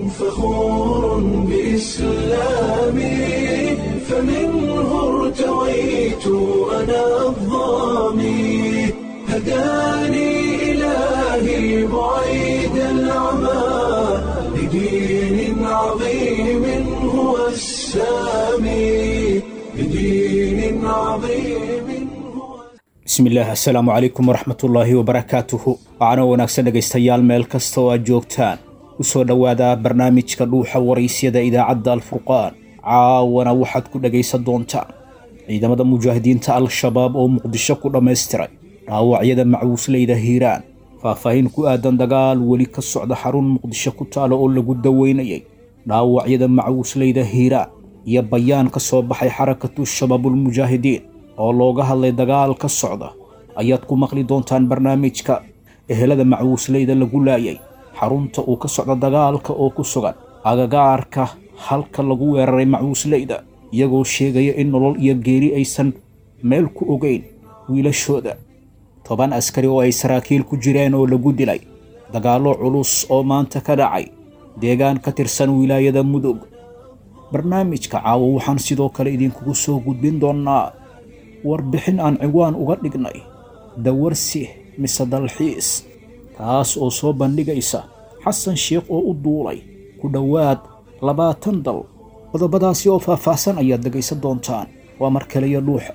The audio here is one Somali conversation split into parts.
فخور بإسلامي فمنه ارتويت أنا الضامي هداني إلهي بعيد العمى لدين عظيم هو السامي لدين عظيم هو bismillaah assalaamu calaykum waraxmatullaahi wabarakaatuhu waxaana wanaagsan dhegaystayaal meel kasta oo aad joogtaan u soo dhowaada barnaamijka dhuuxa waraysyada idaacadda alfurqaan caawana waxaad ku dhegaysan doontaan ciidamada mujaahidiinta al-shabaab oo muqdisho ku dhammaystiray dhaawacyada macuusleyda hiiraan faahfaahin ku aadan dagaal weli ka socda xarun muqdisho ku taalo oo lagu daweynayay dhaawacyada macuusleyda hiiraan iyo bayaan ka soo baxay xarakatu shabaabulmujaahidiin oo looga hadlay dagaal ka socda ayaad ku maqli doontaan barnaamijka ehelada macuusleyda lagu laayay xarunta uu ka socda dagaalka oo ku sugan agagaarka halka lagu weeraray macuusleyda iyagoo sheegaya in nolol iyo geeri aysan meel ku ogeyn wiilashooda toban askari oo ay saraakiil ku jireen oo lagu dilay dagaallo culus oo maanta ka dhacay deegaan ka tirsan wilaayada mudug barnaamijka caawo waxaan sidoo kale idinkugu soo gudbin doonnaa warbixin aan ciwaan uga dhignay dawarsi mise dalxiis taas oo soo bandhigaysa xasan sheekh oo u duulay ku dhowaad labaatan dal qodobadaasi oo faahfaahsan ayaad dhegaysan doontaan waa mar kaliya dhuuxa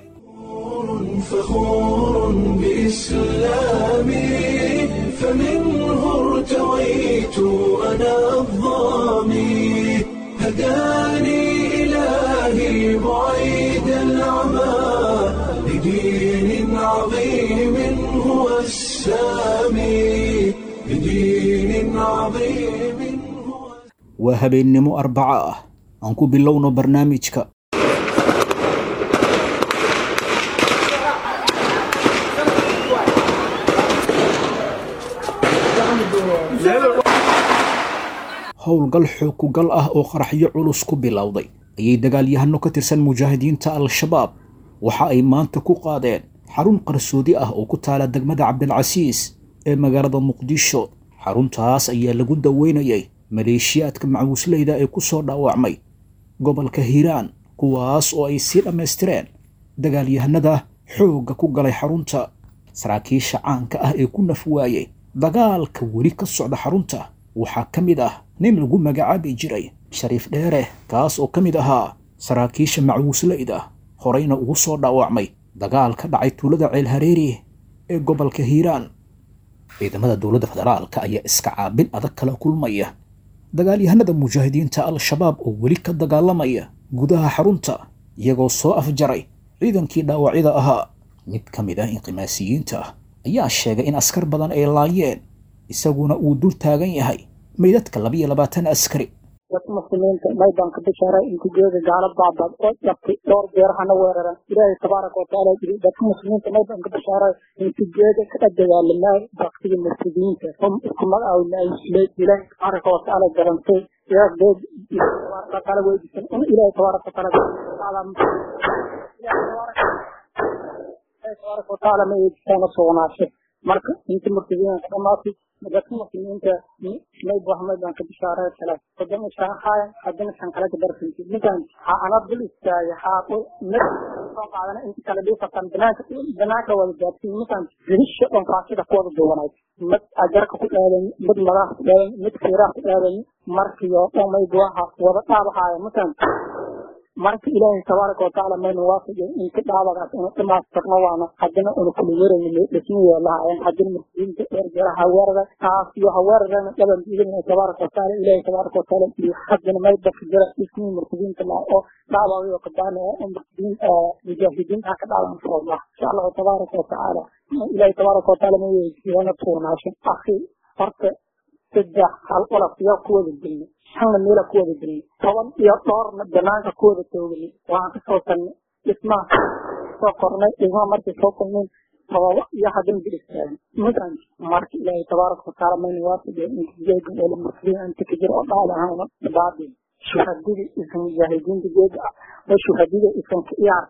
فخور بإسلامي فمنه ارتويت أنا الضامي هداني إلهي بعيد العمى لدين عظيم هو السامي لدين عظيم هو waa habeennimo arbaco ah aan ku bilowno barnaamijka howlgal xookugal ah oo qaraxyo culus ku bilowday ayay dagaalyahano ka tirsan mujaahidiinta al-shabaab waxa ay maanta ku qaadeen xarun qarsoodi ah oo ku taala degmada cabdilcasiis ee magaalada muqdisho xaruntaas ayaa lagu daweynayay maleeshiyaadka macuusleyda ee ku soo dhaawacmay gobolka hiiraan kuwaas oo ay sii dhammaystireen dagaalyahanada xoogga ku galay xarunta saraakiisha caanka ah ee ku naf waayey dagaalka weli ka socda xarunta waxaa ka mid ah nin lagu magacaabi jiray shariif dheere kaas oo ka mid ahaa saraakiisha macuusleyda horeyna ugu soo dhaawacmay dagaal ka dhacay tuulada ceelhareeri ee gobolka hiiraan ciidamada dowladda federaalka ayaa iska caabin adag kala kulmaya dagaalyahanada mujaahidiinta al-shabaab oo weli ka dagaalamaya gudaha xarunta iyagoo soo afjaray ciidankii dhaawacyada ahaa mid ka mid ah inqimaasiyiinta ah ayaa sheegay in askar badan ay laayeen isaguna uu dul taagan yahay meydadka labiyo labaatan askari dadka muslimiinta maydanka bishaaray intigeeda gaala baabad oo dhabtay dhowr jeer hana weeraran ilaahay tabaaraka watacaala yiri dadka muslimiinta maydanka bishaaray intigeeda ka dagaalamay baktiga murtadiinta hum isku magacaawna ay isleed ilaahay tabaaraka watacaala garantay ilaah deed tabaaraka watacaala weydiisan in ilaahay tabaaraka watacaala tabaaraka watacaala ma weydiisaan sugnaashay marka inta murtadiinta dhamaatay dadka muslimiinta mayd waxmaydaan ka bishaaray kale haddana sharaxaaya haddana shan kale ka darsanti ninkan ha ana dul istaagay ha mid soo qaadana inta kale dhiifatan banaanka banaanka wada gaadsiin ninkan jirisha dhan faasida ku wada duwanayd mid ajarka ku dhaadan mid madax ku dhaadan mid fiiraha ku dhaadan markiyo dhan mayd waxa wada dhaabahaaya ninkan marka ilaahay tabaaraka watacaala mayna waafajin inta dhaabagaas inu dhamaastirno waana haddana unu kula yarayno dhismiyo lahaayeen haddana muslimiinta dheer jira haweerada taas iyo haweeradana dhaban diidana tabaaraka watacaala ilaahay tabaaraka watacaala iyo haddana mayda ka jira dhismii muslimiinta laa oo dhaabagayo qadaana oo muslimiin mujaahidiin ha ka dhaaban fooda insha allahu tabaaraka watacaala ilaahay tabaaraka watacaala ma weydiiyana tuurnaashin akhi horta saddex hal olaf yaa ku wada gelnay shanna meela ku wada gelnay toban iyo dhowrna banaanka ku wada tooganay waxaan kasoo tarnay dhismaha soo kornay dhismaha markay soo kulmeen sababo iyo haddana dil istaagan midaan marka ilaahay tabaaraka watacaala mayna waafajiya intijeega oo muslimiin inta ka jira oo dhaali ahaan dhabaadin shuhadadii isan mujaahidiinta jeega ah oo shuhadada isan ka iyaarsan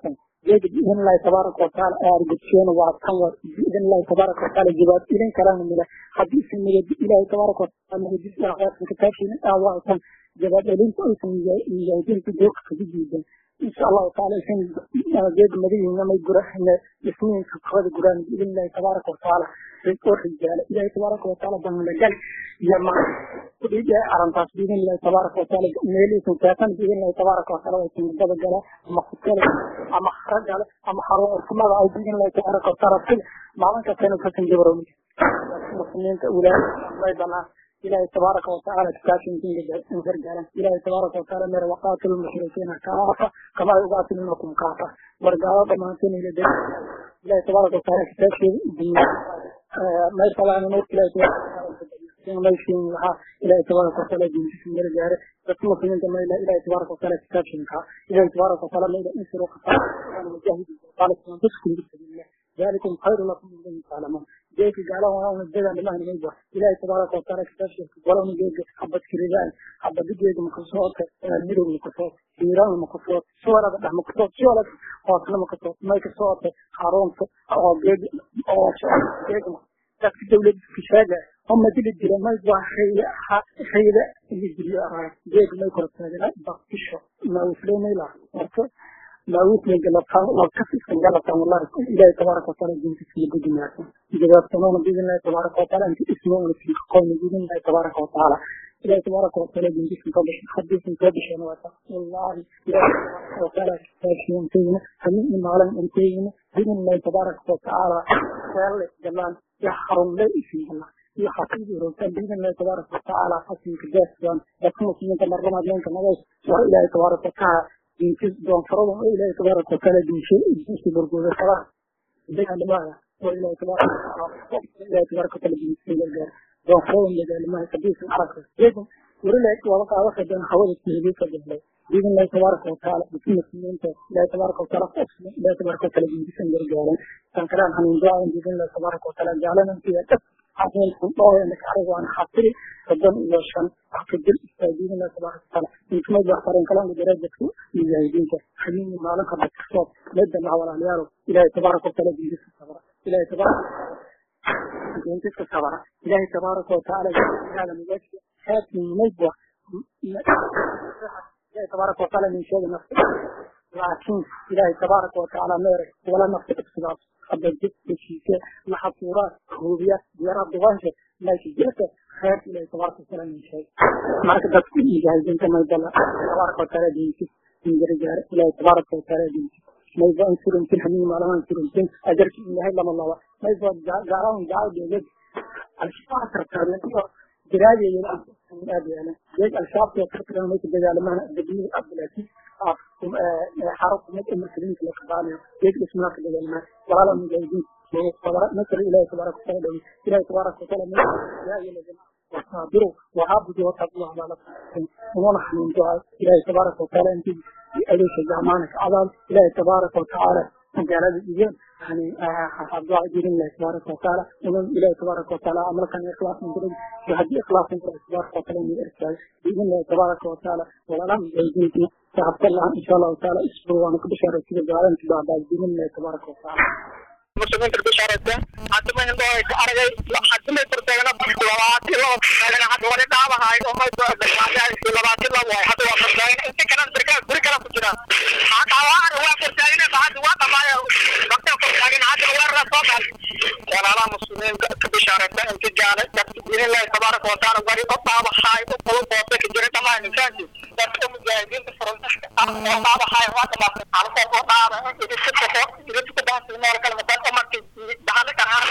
geega biidin illahi tabaaraka watacaala aar gudseena waa tan wa biidin illahi tabaaraka watacaala jawaab idin kalena mila haddii isan nagadi ilaahi tabaaraka watacaala nagadisa aqaarsan kitaabkiina aa waa tan jawaab celinta aysan mujaahidiinta doorka kaga diidan insha allahu taala isan geega madahiina may gurahana isniinka kawada guraan biidin illahi tabaaraka watacaala oo rijaala ilaahi tabaaraka watacaala banlagal iyo ma kudhiga arintaas biidin illahi tabaaraka watacaala meelihiisan saatan biidin illahi tabaaraka watacaala way timadada gala ama kukale ama haragale ama xaruurkumada ay biidin illahi tabaaraka watacaala sida maalin kastana kasan jabaromi muslimiinta wilaaya way banaan ilaahi tabaaraka watacaala kitaabkiinkin gargaaran ilaahi tabaaraka watacaala mere waqaatilu mushrikiina kaafa kama ay ugaatilunakum kaafa wargaalo dhamaanteen ila de ilaahi tabaaraka watacaala kitaabkeeda may salaana nuurka ilaahi tabaaraka maysin waxaa ilaahi tabaaraka watacaala diintiisa meel gaare dadka muslimiinta mayla ilaahi tabaaraka watacaala kitaabkiinka ilaahi tabaaraka watacaala mayla insiru qataa mujaahidiin qaalikum biskum bisabilillah ذلكم خير لكم من أن تعلمون جيك قالوا وانا جدا لله نجوا إلهي تبارك وتعالى كتابك ولو جيك حبة كريدان حبة جيك مكسوت ميرو مكسوت إيران مكسوت سوالة ده مكسوت سوالة قاتل مكسوت ما يكسوت هارون أو جيك أو جيك لكن الدولة في شاجة هم دي الدولة ما يبغى خيلة خيلة اللي الدولة أراها جيك ما يكرر هذا لا بقشة ما وصلنا إلى ما وصلنا إلى لو كفي سنجالة والله إلهي تبارك وتعالى جنس في الدنيا جواب تمام بإذن الله تبارك وتعالى أنت اسمه في قوم بإذن الله تبارك وتعالى إلهي تبارك وتعالى جنس في قبش حديث قبش أنا والله إلهي تبارك وتعالى كاشي أنتين همين معلم أنتين بإذن الله تبارك وتعالى قال جلال يحرم لا في الله في حقيقة رسول بإذن الله تبارك وتعالى حسن كجاسيان لكن مسلمين مرة ما دين كنغيش وإلهي تبارك وتعالى ينكس دون فرض وإلهي تبارك وتعالى دينشي دينشي برقوة صلاة بين لماذا وإلهي تبارك إلهي تبارك وتعالى دينشي برقوة دون فرض لجال ما يكبيس العرق لكن ورلك ووقع وقت بين حوالي التهديد فجهله بإذن الله تبارك وتعالى بكل مسلمين لا تبارك وتعالى أصلا لا تبارك وتعالى دينشي برقوة كان كلام عن دعاء بإذن الله تبارك وتعالى جعلنا فيها كف عظيم الله انك عرض عن خاطري قدام الى شان حقد الاستاذين الله تبارك وتعالى انتم ما يختارون كلام بدرجة مجاهدين حليم ما لك بالتصوت لدى مع ولا عياله الهي تبارك وتعالى بيجلس الصبر الهي تبارك بيجلس الصبر الهي تبارك وتعالى على مجاهد حاتم نجوى الهي تبارك وتعالى من شيء نفسه لكن الهي تبارك وتعالى ميرك ولا نفسك اقتصاد حبجت بشيكة محصورات خوبية ديارات دوانشة لكن جلسة خير إلى تبارك وتعالى من شيء معك تكون مجاهدين كما يدل تبارك وتعالى دينك من رجال إلى تبارك وتعالى دينك ما يبغى انصر يمكن حميم على ما انصر يمكن أجرك إن هاي لما الله ما يبغى جارهم جاي بيجد الشفاعة تركارين جراجة يلا من أبي أنا جيد الشاب يترك لنا ميت الدجال ما بدي عبد العزيز حرق ميت المسلمين في الأقبال جيد اسم الله الدجال ما ولا من جايدين نصر إلهي تبارك وتعالى إلهي تبارك وتعالى من يا أيها الذين وصابروا وعبدوا واتقوا على نفسكم ونحن من دعاء إلهي تبارك وتعالى أنت أليس زمانك عظام إلهي تبارك وتعالى قال الإيمان يعني حفظ دعاء دين الله تبارك وتعالى ومن إلهي تبارك وتعالى أمرك أن إخلاص من دين وهدي إخلاص من الله تبارك وتعالى من الإرسال بإذن الله تبارك وتعالى ولا لم يجيدنا فحفظ الله إن شاء الله تعالى اسبروا وأنا كبشارة كده دعاء بعد بإذن الله تبارك وتعالى muslimiinta bishaaraysa hadda ma hindoo ay ku aragay hadda may furteegana labaati laba furteegana hadda wali dhaabahay oo may labaati laba waay hadda waa furteegana inta kale birkaa guri kale ku jira haqawaani waa furteeganaysa hadda waa dhamaayo waqtiga furteegan hadda weerara soo gal walaalaha muslimiinta ka bishaaraysa inta gaale dadka diinillahi tabaaraka watacaala wari u dhaabahay u qulu boose ka jira dhamaan insaanki dadka mujaahidiinta furuntaxka ah oo dhaabahay waa dhamaatay halkoo oo dhaaba idinka kafo idinka baasi meel kale maqan umarka dhaxal karaan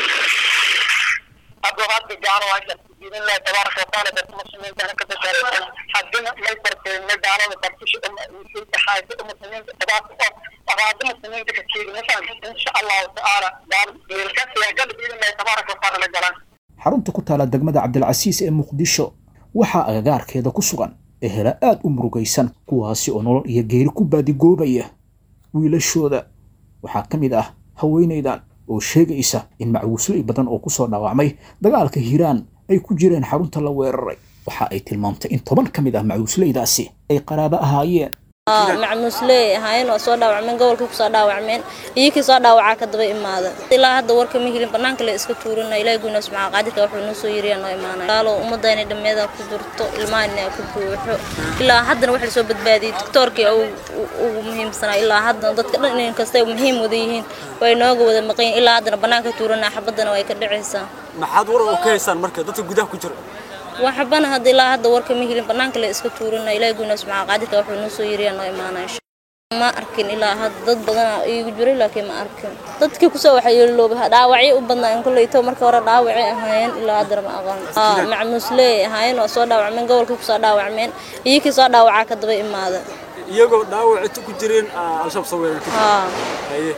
hadda hadda gaaro waxa diin Allah tabaaraka wa taala dadka muslimiinta ka bishaaraysan hadina may farqeen ma gaalada bartish umma taxayd umma muslimiinta tabaaraka wa taala muslimiinta ka jeedin insha Allah taala gaal ka siya gal diin Allah tabaaraka wa taala galan xarunta ku taala degmada cabdilcasiis ee muqdisho waxaa agagaarkeeda ku sugan ehela aad u murugaysan kuwaasi oo nolol iyo geeri ku baadigoobaya wiilashooda waxaa ka mid ah haweenaydan oo sheegaysa in macwuusley badan oo kusoo dhaawacmay dagaalka hiiraan ay ku jireen xarunta la weeraray waxa ay tilmaamtay in toban ka mid ah macwuusleydaasi ay qaraabo ahaayeen macmuusley ahaayeen waa soo dhaawacmeen gobolkii kusoo dhaawacmeen iyokii soo dhaawacaa ka daba imaada ilaa hadda warka ma helin banaanka le iska tuurina ilahi guna subxaa qaadirka wuxuu noo soo yiriyaa noo imaanay gaalo ummadda inay dhammeeda ku jirto ilmahan ku buuxo ilaa haddana waxa lasoo badbaadiyey doctoorkii ugu muhiimsanaa ilaa haddana dadka dhan in kastay muhiim wada yihiin way nooga wada maqan ilaa haddana banaanka tuurana xabaddana way ka dhacaysaa maxaad war oo ka haysaan marka dadka gudaha ku jira waxbana hadda ilaa hadda warka ma helin banaanka le iska tuurina ilahi guna subxaa qaadirka wuxuu noo soo yiriyaa noo imaanay ma arkin ilaa hadda dad badana iigu jiray laakiin ma arkin dadkii kusoo waxyeelooba dhaawacyo u badnaa koleyto marka hore dhaawacay ahaayeen ilaa haddana ma aqoon macmuusley ahaayeen waa soo dhaawacmeen gobolkii kusoo dhaawacmeen iyokii soo dhaawacaa ka daba imaada iyagoo dhaawaci ku jireen al-shabaab soo weerartay haye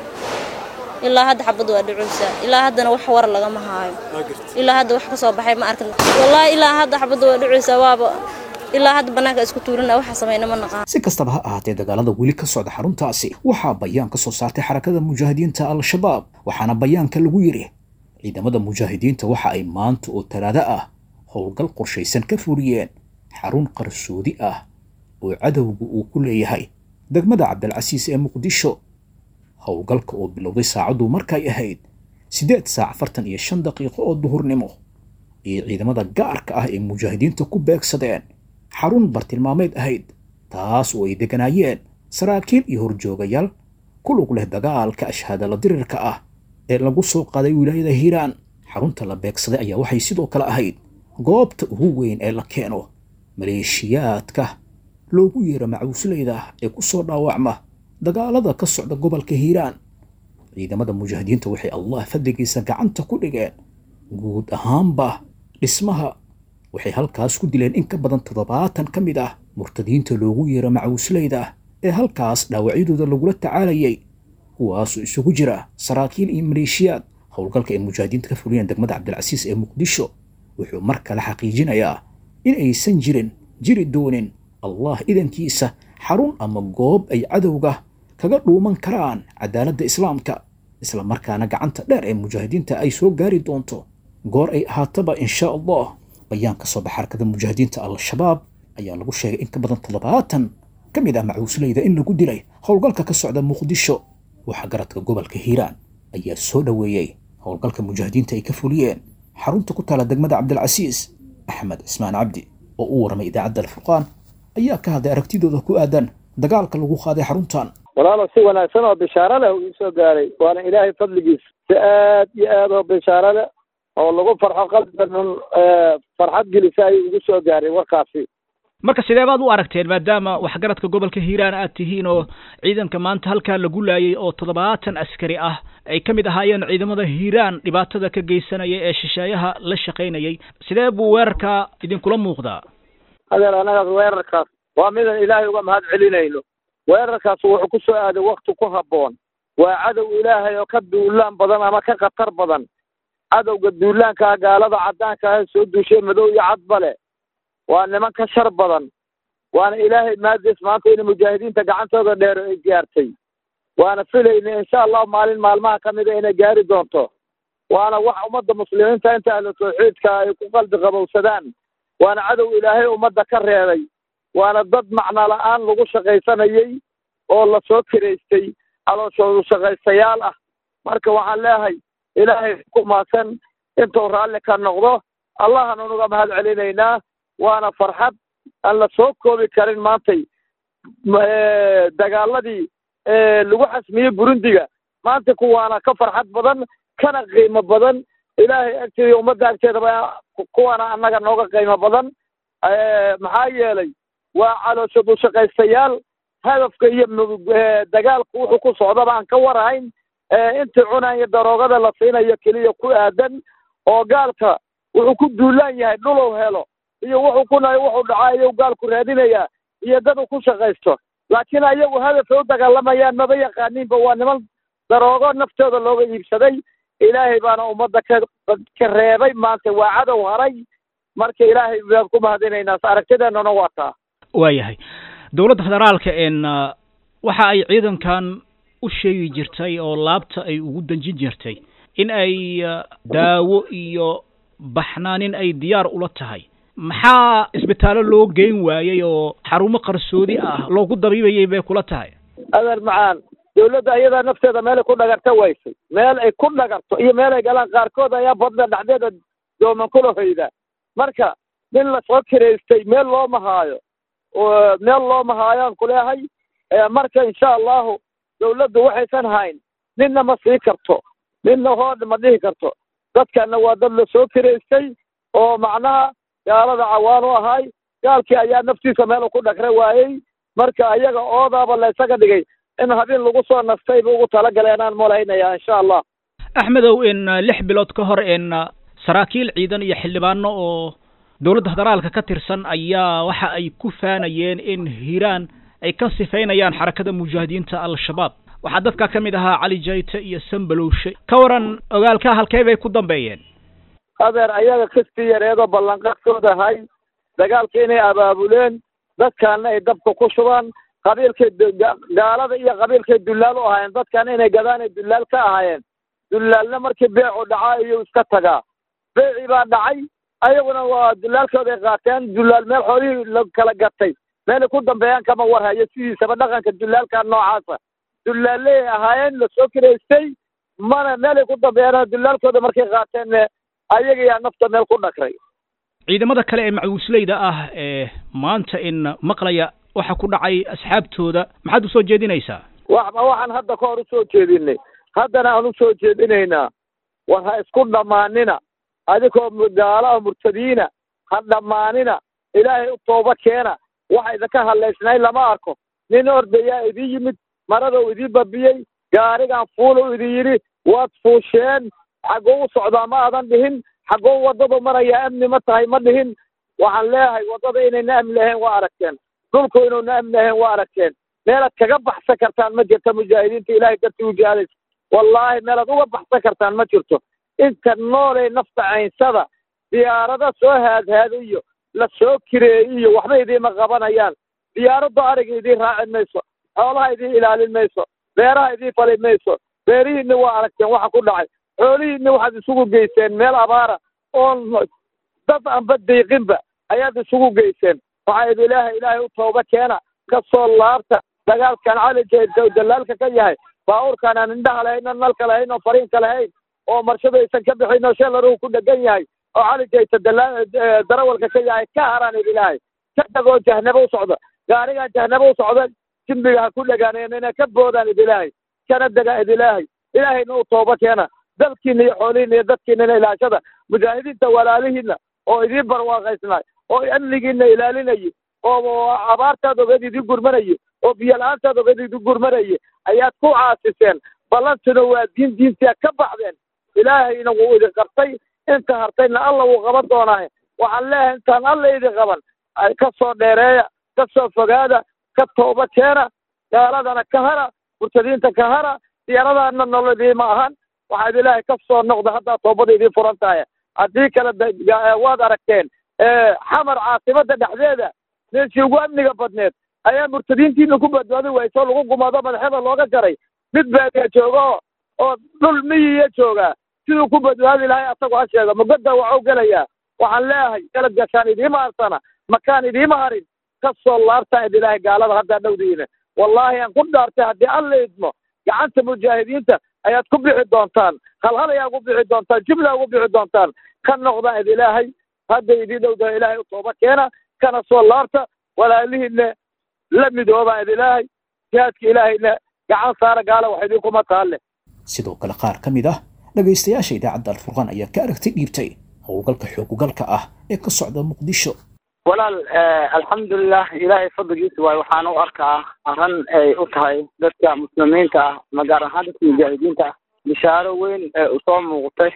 ilaa hadda xabadda waa dhucuysaa ilaa haddana wax war lagama haayo ilaa hadda wax ka soo baxay ma arkin wallaahi ilaa hadda xabadda waa dhucuysaa waaba ilaa hadda banaanka isku tuurina waxa samayna ma naqaan si kastaba ha ahaatee dagaalada weli ka socda xaruntaasi waxaa bayaan ka soo saartay xarakada mujaahidiinta al-shabaab waxaana bayaanka lagu yidhi ciidamada mujaahidiinta waxa ay maanta oo talaado ah howlgal qorshaysan ka fuliyeen xarun qarsoodi ah oo cadowga uu ku leeyahay degmada cabdilcasiis ee muqdisho howlgalka oo bilowday saacaddu markay ahayd siddeed saac afartan iyo shan daqiiqo oo duhurnimo iyo ciidamada gaarka ah ee mujaahidiinta ku beegsadeen xarun bartilmaameed ahayd taas oo ay degganaayeen saraakiil iyo horjoogayaal ku lug leh dagaalka ashhaadala dirirka ah ee lagu soo qaaday wilaayada hiiraan xarunta la beegsaday ayaa waxay sidoo kale ahayd goobta ugu weyn ee la keeno maleeshiyaadka loogu yeero macuusleyda ee ku soo dhaawacma dagaalada ka socda gobolka hiiraan ciidamada mujaahidiinta waxay allah fadligiisa gacanta ku dhigeen guud ahaanba dhismaha waxay halkaas ku dileen in ka badan toddobaatan ka mid ah murtadiinta loogu yeero macuusleyda ee halkaas dhaawacyadooda lagula tacaalayay kuwaasoo isugu jira saraakiil iyo maleeshiyaad howlgalka ay mujaahidiinta ka fuliyeen degmada cabdilcasiis ee muqdisho wuxuu mar kale xaqiijinayaa in aysan jirin jiri doonin allah idankiisa xarun ama goob ay cadowga kaga dhuuman karaan cadaaladda islaamka isla markaana gacanta dheer ee mujaahidiinta ay soo gaari doonto goor ay ahaataba insha allah bayaan ka soo baxa xarakada mujaahidiinta al-shabaab ayaa lagu sheegay in ka badan toddobaatan ka mid ah macuusleyda in lagu dilay howlgalka ka socda muqdisho waxa garadka gobolka hiiraan ayaa soo dhoweeyey howlgalka mujaahidiinta ay ka fuliyeen xarunta ku taala degmada cabdilcasiis axmed cismaan cabdi oo u warramay idaacadda alfurqaan ayaa ka hadlay aragtidooda ku aadan dagaalka lagu qaaday xaruntan walaalo si wanaagsan oo bishaaro leh uu isoo gaaray waana ilaahay fadligiis si aad iyo aad oo bishaaro leh oo lagu farxo qalbigan farxad gelisa ayuu igu soo gaaray warkaasi marka sidee baad u aragteen maadaama waxgaradka gobolka hiiraan aad tihiin oo ciidanka maanta halkaa lagu laayay oo toddobaatan askari ah ay ka mid ahaayeen ciidamada hiiraan dhibaatada ka geysanaya ee shisheeyaha la shaqaynayay sidee buu weerarkaa idinkula muuqdaa adeer annagaas weerarkaas waa midaan ilaahay uga mahad celinayno weerarkaas wuxuu ku soo aaday wakti ku habboon waa cadow ilaahay oo ka duulaan badan ama ka khatar badan cadowga duulaankaa gaalada caddaanka ah soo duushay madow iyo cadba leh waa niman ka shar badan waana ilaahay maadiis maanta in mujaahidiinta gacantooda dheero ay gaartay waana filayna insha allahu maalin maalmaha ka mida inay gaari doonto waana wax ummadda muslimiinta inta ahlu tawxiidka ay ku qalbi qabowsadaan waana cadow ilaahay ummadda ka reebay waana dad macno la-aan lagu shaqaysanayey oo lasoo kiraystay calooshoodu shaqaystayaal ah marka waxaan leeyahay ilaahay ku maasan intuu raalli ka noqdo allahan unuga mahad celinaynaa waana farxad aan la soo koobi karin maantay dagaaladii lagu xasmiyey burundiga maanta kuwaana ka farxad badan kana qiimo badan ilaahay agteeda ummadda agteedaba kuwaana annaga nooga qiimo badan maxaa yeelay waa calooshadu shaqaystayaal hadafka iyo dagaalku wuxuu ku socdaba aan ka warahayn intii cunaya daroogada la siinayo keliya ku aadan oo gaalka wuxuu ku duulaan yahay dhulow helo iyo wuxuu ku nahay wuxuu dhacaa ayuu gaalku raadinayaa iyo dad uu ku shaqaysto laakiin ayagu hadafay u dagaalamayaan maba yaqaaniinba waa niman daroogo naftooda looga iibsaday ilaahay baana ummadda ka ka reebay maanta waa cadow haray marka ilaahay baan ku mahadinaynaa aragtideennana waa taa waayahay dowladda federaalka en waxa ay ciidankan u sheegi jirtay oo laabta ay ugu danjin jirtay in ay daawo iyo baxnaanin ay diyaar ula tahay maxaa isbitaallo loo geyn waayey oo xarumo qarsoodi ah loogu dabiibayay bay kula tahay adeer macaan dawladda iyadaa nafteeda meelay ku dhagarta waysay meel ay ku dhagarto iyo meel ay galaan qaarkood ayaa badda dhexdeeda dooman kula hoyda marka nin lasoo kiraystay meel looma haayo meel looma haayaan kuleehay marka insha allahu dawladdu waxaysan hayn ninna ma sii karto ninna hoodha ma dhihi karto dadkana waa dad lasoo kiraystay oo macnaha gaalada cawaan u ahay gaalkii ayaa naftiisa meel ku dhagra waayey marka ayaga oodaaba laysaga dhigay in habeen lagu soo nastay bu ugu talagalay anaan malaynaya insha allah axmedow in lix bilood ka hor in saraakiil ciidan iyo xildhibaano oo dowladda federaalka ka tirsan ayaa waxa ay ku faanayeen in hiiraan ay ka sifaynayaan xarakada mujaahidiinta al-shabaab waxaa dadka ka mid ahaa cali jayte iyo sambalowshe ka waran ogaalka halkee bay ku dambeeyeen adeer ayaga kastii yareedoo ballanqadkooda ahay dagaalka inay abaabuleen dadkaana ay dabka ku shubaan qabiilkay gaalada iyo qabiilkay dullaal u ahaayeen dadkaana inay gadaan ay dullaal ka ahaayeen dullaalna markii beecu dhacaa iyuu iska tagaa beecii baa dhacay ayaguna waa dullaalkooday qaateen dullaal meel xoolihii la kala gatay meelay ku dambeeyaan kama warhayo sidiisaba dhaqanka dullaalka noocaasa dullaaley ahaayeen lasoo kiraystay mana meelay ku dambeeyaan dullaalkooda markay qaateen ayaga yaa nafta meel ku dhakray ciidamada kale ee macwiisleyda ah ee maanta in maqlaya waxa ku dhacay asxaabtooda maxaad usoo jeedinaysaa waxba waxaan hadda ka hor usoo jeedinay haddana aan usoo jeedinaynaa war ha isku dhammaanina adigoo gaalo murtadiina ha dhammaanina ilaahay u tooba keena waxa idinka hadlaysnay lama arko nin ordayaa idin yimid maradou idin babiyey gaarigan fuulu idin yidhi waad fuusheen xaggoo u socdaa ma aadan dhihin xaggoo waddadu marayaa amni ma tahay ma dhihin waxaan leeyahay waddada inayna amni lahayn waa aragteen dhulku inuuna amni lahayn waa aragteen meelaad kaga baxsan kartaan ma jirto mujaahidiinta ilaahay dartii u jihadaysa wallaahi meelaad uga baxsan kartaan ma jirto inta noolay nafta caynsada diyaarado soo haadhaadiyo la soo kireeyiyo waxba idiima qabanayaan diyaaraddu ariga idiin raacin mayso xoolaha idiin ilaalin mayso beeraha idiin fali mayso beerihiinna waa aragteen waxa ku dhacay xoolihiinna waxaad isugu geyseen meel abaara oon dad anba diiqinba ayaad isugu geyseen waxaa idi ilaahay ilaahay u tooba keena ka soo laabta dagaalkan calijee dalaalka ka yahay baabuurkaan aan indhaha lahayn oo nalka lahayn oo fariinka lahayn oo marshadaysan ka bixin oo sheelaruhu ku dhegan yahay oo calijayta darawalka ka yahay ka haraan idi ilaahay ka dhagoo jahnabo u socda gaarigaan jahnabo u socda jimbiga ha ku dhagaaneen inay ka boodaan idi ilaahay kana degaa idi ilaahay ilaahayna u tooba keena dalkiina iyo xoolihiina iyo dadkiinana ilaashada mujaahidiinta walaalihiina oo idiin barwaaqaysnaay oo amnigiina ilaalinayay oo abaartaad ogeed idin gurmanaya oo biyo la-aantaad ogeed idin gurmanaya ayaad ku caasiseen ballantuna waa diin diintia ka baxdeen ilaahayna wuu idin qabtay inta hartayna alla wuu qaban doonaaye waxaan leeyahay intaan alla idin qaban ka soo dheereeya ka soo fogaada ka tooba keena gaaladana ka hara murtadiinta ka hara diyaaradaana nolodiima ahan waxaad ilaahay ka soo noqda haddaa toobada idiin furan tahay haddii kale waad aragteen xamar caasimada dhexdeeda meeshii ugu amniga badneed ayaa murtadiintiina ku badbaadi wayso lagu gumaado madaxyada looga jaray mid baadiya jooga oo dhul miyiya joogaa siduu ku badbaadi lahay asagu ha sheego mugada waxuu gelayaa waxaan leeyahay galad gashaan idiima harsana makaan idiima harin ka soo laabtaan id ilaahay gaalada haddaa dhowdiina wallaahi aan ku dhaartay haddii alla idmo gacanta mujaahidiinta ayaad ku bixi doontaan halhal ayaa ugu bixi doontaan jumla ugu bixi doontaan ka noqdaan id ilaahay hadda idiin dhowdaha ilaahay u tooba keena kana soo laabta walaalihiinna la midoobaan id ilaahay jihaadka ilaahayna gacan saara gaala wax idinkuma taalle sidoo kale qaar ka mid ah dhegaystayaasha idaacadda alfurqaan ayaa ka aragtay dhiibtay howlgalka xoogugalka ah ee ka socda muqdisho walaal alxamdulilah ilaahay fadligiisa waay waxaan u arkaa arran ay u tahay dadka muslimiinta ah ma gaar ahaan dadka mujaahidiinta ah bishaaro weyn ee usoo muuqtay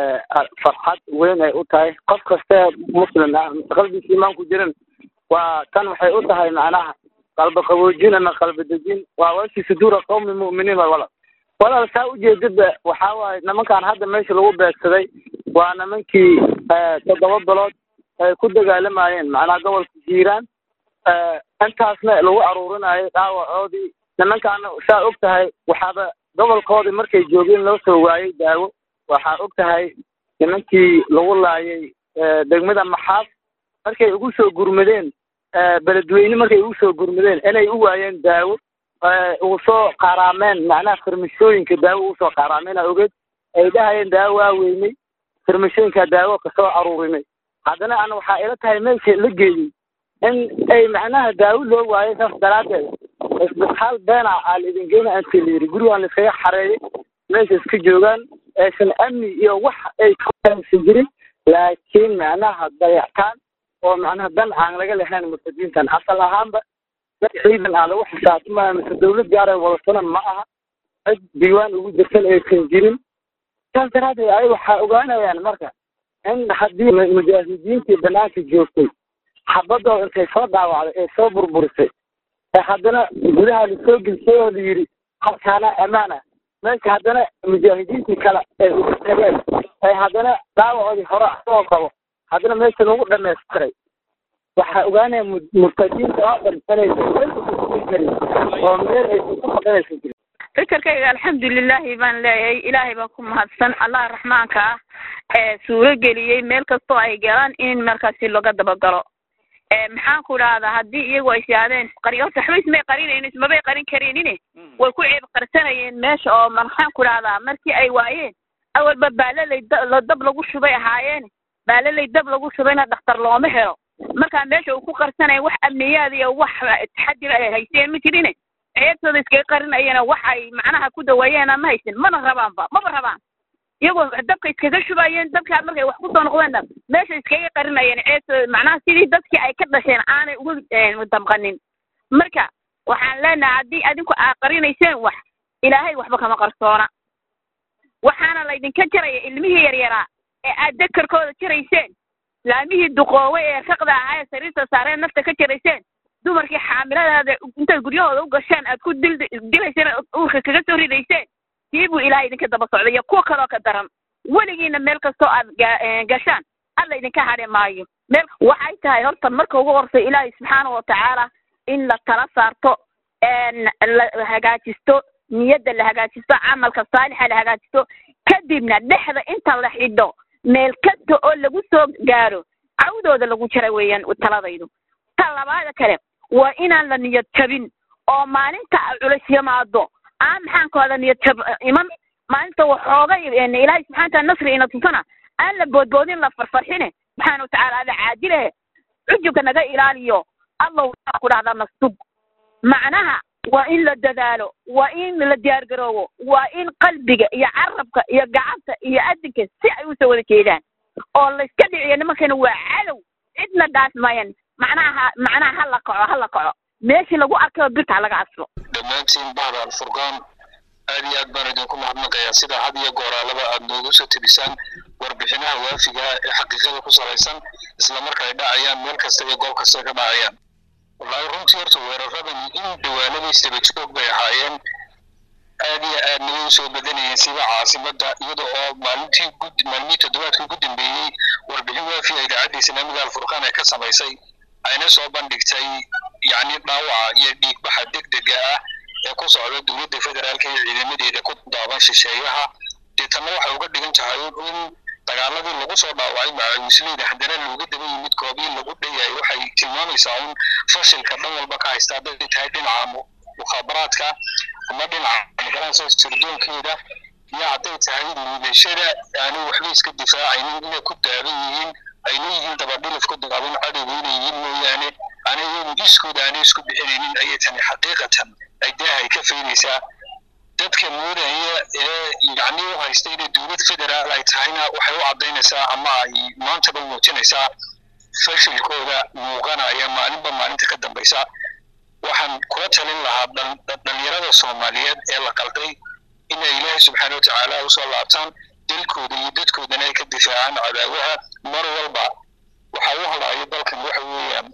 farxad weyn ay u tahay qof kaste muslim ah mise qalbiisa imaan ku jirin waa tan waxay u tahay macnaha qalbi qaboojin ama qalbi dejin waa washi suduura qawmi mu'miniin wa walaal walaal saa ujeedada waxaa waaye nimankaan hadda meesha lagu beegsaday waa nimankii toddoba bilood ay ku dagaalamayeen macnaha gobolka jiiraan intaasna lagu aruurinayo dhaawacoodii nimankaana saa og tahay waxaaba gobolkoodii markay joogeen loo soo waayey daawo waxaa og tahay nimankii lagu laayay degmada maxaas markay ugu soo gurmadeen beledweyne markay ugu soo gurmadeen inay u waayeen daawo ugu soo qaaraameen macnaha farmashooyinka daawo ugu soo qaaraameen aa ogeed ay dhahayeen daawo waa weynay farmashooyinka daawo kasoo aruurinay haddana ana waxaa ila tahay meesha la geeyey in ay macnaha daawo loo waayo saas daraaddeed isbitaal beena aa la idin geyna anti la yidhi gurigaan la iskaga xareeyay meesha iska joogaan aysan amni iyo wax ay kasan jirin laakiin macnaha dayactaan oo macnaha dan aan laga lehayn murtadiintan asal ahaanba dad ciidan ah lagu xisaabtamaya mise dawlad gaara wadatanan ma aha cid diiwaan ugu jirtan aysan jirin saas daraaddeed ay waxaa ogaanayaan marka in haddii mujaahidiintii banaanka joogtay xabadooda intay soo dhaawacday ee soo burburisay ee haddana gudaha lasoo gelisay oo la yidhi halkaana ammaan ah meesha haddana mujaahidiintii kale ay ugu tageen ay haddana dhaawacoodii hore asagoo qabo haddana meesha lagu dhamaystiray waxaa ogaanaya murtadiinta oo dhan inaysan meel usugi karin oo meel aysan ku faqinaysan jirin fikirkayga alxamdulilaahi baan leeyahay ilaahay baa ku mahadsan allah raxmaanka ah ee suuro geliyey meel kastoo ay galaan in markaasi laga dabagalo maxaan ku idhahdaa haddii iyagu ay siyaadeen qari horta waxba ismay qarinayn ismabay qarin kareenine way ku ceeb qarsanayeen meesha oo maxaan ku idhahdaa markii ay waayeen awalba baalalay la dab lagu shubay ahaayeen baalalay dab lagu shubayna dhakhtar looma helo markaa meesha uu ku qarsanaya wax amniyaad iyo wax taxadir ay haysteen ma jirine ceebtooda iskaga qarinayana wax ay macnaha ku daweeyeena ma haysin mana rabaanba maba rabaan iyagoo dabka iskaga shubayeen dabkaa markay wax kusoo noqdeenna meesha iskaga qarinayeen ceebtooda macnaha sidii dadkii ay ka dhasheen aanay uga damqanin marka waxaan leenahay haddii adinku aad qarinayseen wax ilaahay waxba kama qarsoona waxaana laydinka jaraya ilmihii yaryaraa ee aad dekarkooda jarayseen laamihii duqoowe ee raqda ahaa ee sariirta saareen nafta ka jarayseen dumarkii xaamiladaada intaad guryahooda u gasheen aad ku dil dilayseen uurka kaga soo ridayseen tii buu ilaahay idinka daba socday iyo kuwa kaloo ka daran weligiina meel kastoo aad gashaan alla idinka hadhi maayo meel waxay tahay horta marka ugu horta ilaahay subxaana watacaala in la tala saarto la hagaajisto niyadda la hagaajisto camalka saalixa la hagaajisto kadibna dhexda inta la xidho meel kasta oo lagu soo gaaro cawdooda lagu jara weeyaan taladaydu ta labaada kale waa inaan la niyad jabin oo maalinta culus yimaado aan maxaankooda niyad jab iman maalinta waxooga ilaahay subxana wataala nasri ina tusana aan la boodboodin la farfarxine subxaana watacaala ada caadilehe cujubka naga ilaaliyo allah waxaa ku dhahdaa nastug macnaha waa in la dadaalo waa in la diyaargaroobo waa in qalbiga iyo carabka iyo gacanta iyo adinka si ay usoo wada jeedaan oo layska dhiciyo nimankana waa cadow cidna dhaas mayan macnaha macnaha ha la kaco ha la kaco meeshii lagu arkaba birta ha laga aslo dhammaantiin bahda alfurqaan aad iyo aad baan idinku mahadnaqayaa sida had iyo gooraalaba aad noogu soo tebisaan warbixinaha waafiga ee xaqiiqada ku salaysan islamarka ay dhacayaan meel kasta iyo goob kasta ka dhacayaan wallahi runtii horta weeraradan in dhawaalada isdabajoog bay ahaayeen aad iyo aad naga usoo badanayeen sida caasimada iyada oo maalintii gud maalmihii toddobaadkii ugu dambeeyey warbixin waafi a idaacadda islaamiga alfurqaan ay ka samaysay ayna soo bandhigtay yacni dhaawaca iyo dhiigbaxa degdega ah ee ku socda dowladda federaalka iyo ciidamadeeda ku daaban shisheeyaha deetanna waxay uga dhigan tahay in dagaaladii lagu soo dhaawacay macawisleyda haddana looga daba yimid goobii lagu dhayaay waxay tilmaamaysaa un fashilka dhan walba ka haysta hadday tahay dhinaca mukhaabaraadka ama dhinaca magaranaysa sirdoonkeeda iyo hadday tahay liidashada aanu waxba iska difaacaynin inay ku daaban yihiin ay leeyihiin dabadhilif ku daaban cadowga inay yihiin mooyaane ana iyagu iskooda aanay isku bixinaynin ayay tani xaqiiqatan ay daahay ka faynaysaa dadka moodaya ee yacni u haysta inay dowlad federaal ay tahayna waxay u caddaynaysaa ama ay maantaba muujinaysaa fashilkooda muuqanaya maalinba maalinta ka dambaysa waxaan kula talin lahaa dhalinyarada soomaaliyeed ee la qalday inay ilaahay subxaana watacaala usoo laabtaan dalkooda iyo dadkoodana ay ka difaacaan cadaawaha mar walba waxa u hadhaayo dalkan waxa weeyaan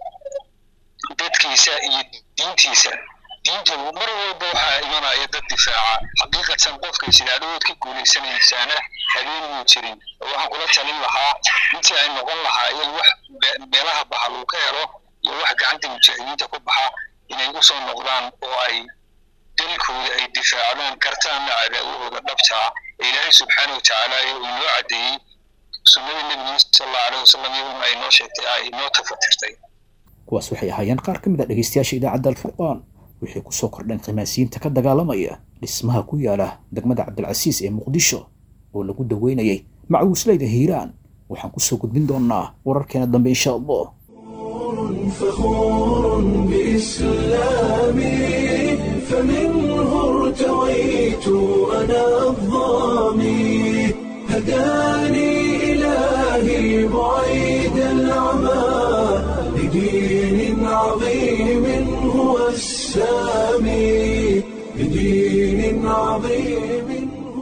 dadkiisa iyo diintiisa diinta mar walba waxaa imanaya dad difaaca xaqiiqatan qofka isidaadood ka guuleysanaysaana habeen muu jirin waxaan kula talin lahaa intii ay noqon lahaayeen wax meelaha baxa lagu ka helo iyo wax gacanta mujaahidiinta ku baxa inay usoo noqdaan oo ay dalkooda ay difaacdaan kartaanna cadaawahooda dhabtaa ee ilaahay subxaana watacaala ee uu inoo caddeeyey sunnadii nebiga sal allahu aleyh wasalam iyaduna ay noo sheegtay ay noo tafatirtay kuwaas waxay ahaayeen qaar ka mid a dhegaystayaasha idaacadda alfurqaan wixii ku soo kordheen khimaasiyiinta ka dagaalamaya dhismaha ku yaala degmada cabdilcasiis ee muqdisho oo lagu daweynayay macawisleyda hiiraan waxaan ku soo gudbin doonnaa wararkeena dambe insha allah فخور بإسلامي فمنه ارتويت أنا الظامي هداني إلهي بعيد العمى لدين عظيم هو السامي لدين عظيم